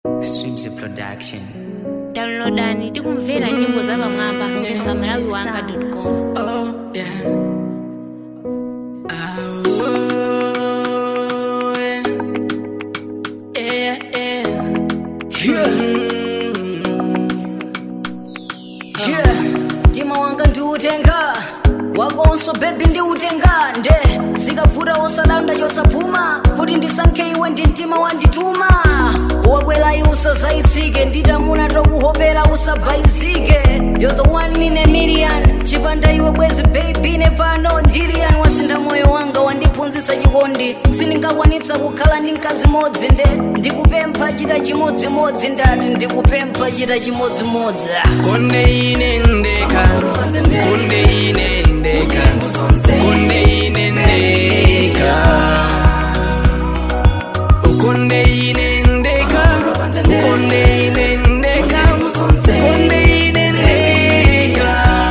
Streams Production. downloadani tikumvera nyimbo za pamwamba pa malawi wanga com Oh, yeah. Oh, yeah. Yeah, yeah. Yeah, mtima wanga ndiutenga wakonso bebi ndiutenga nde zikavuta osalanda chotsapuma kuti ndisankhe iwe ndi mtima wandituma wakwerayi usazaitsike nditamuna tokuhopera usabhaizike you're the one in a million chipanda iwe bwezi baby ne pano ndilian wasintha moyo wanga wandiphunzitsa chikondi sindingakwanitsa kukhala ndi mkazi modzi nde ndikupempha chita chimodzimodzi ndati ndikupempha chita chimodzimodzi konde ine ndeka konde ine ndeka konde ine ndeka konde ine ndeka konde ine ndeka konde ine ndeka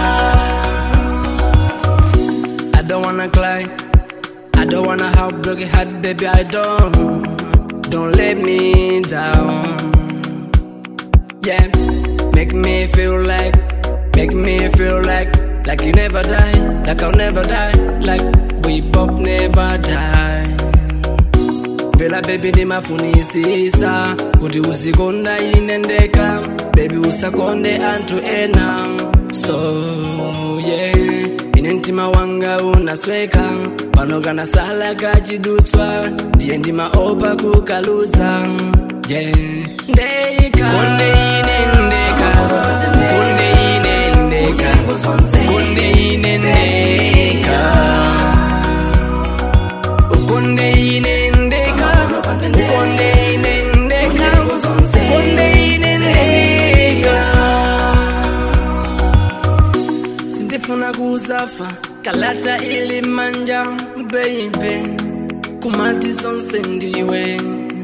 I don't wanna cry I don't wanna have broken heart baby I don't don't let me down yeah. Make me feel like, make me feel like, like you never die, like I'll never die, like we both never die. Vela baby ndimafunisisa kuti uzikonda ine ndeka baby usakonde anthu ena so yeah ine mtima wanga unasweka pano kana sala kachidutswa ndiye ndimaopa kukaluza yeah ndeka konde ine ndeka konde ine ndeka konde ine ndeka konde ine ndeka konde ine ndeka konde ine ndeka sindifuna kuzafa kalata ili manja baby kumati zonse ndiwe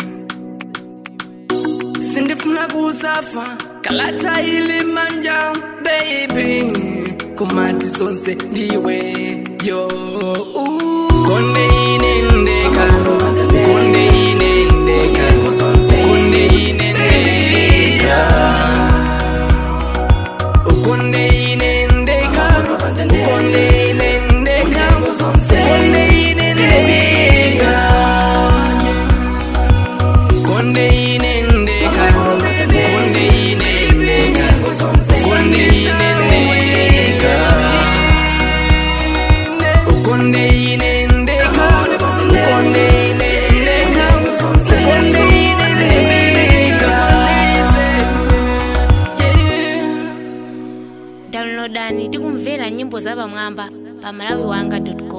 sindifuna kuzafa kalata ili manja baby kumati zonse ndiwe yo konde ine ndeka konde ine ndeka konde ine ndeka konde ine ndeka konde ine ndeka konde ine ndeka konde ine ndeka konde ine ndeka konde ine ndeka konde ine ndeka konde ine ndeka konde ine ndeka downloadani tikumvera nyimbo za pamwamba pa malawi wanga com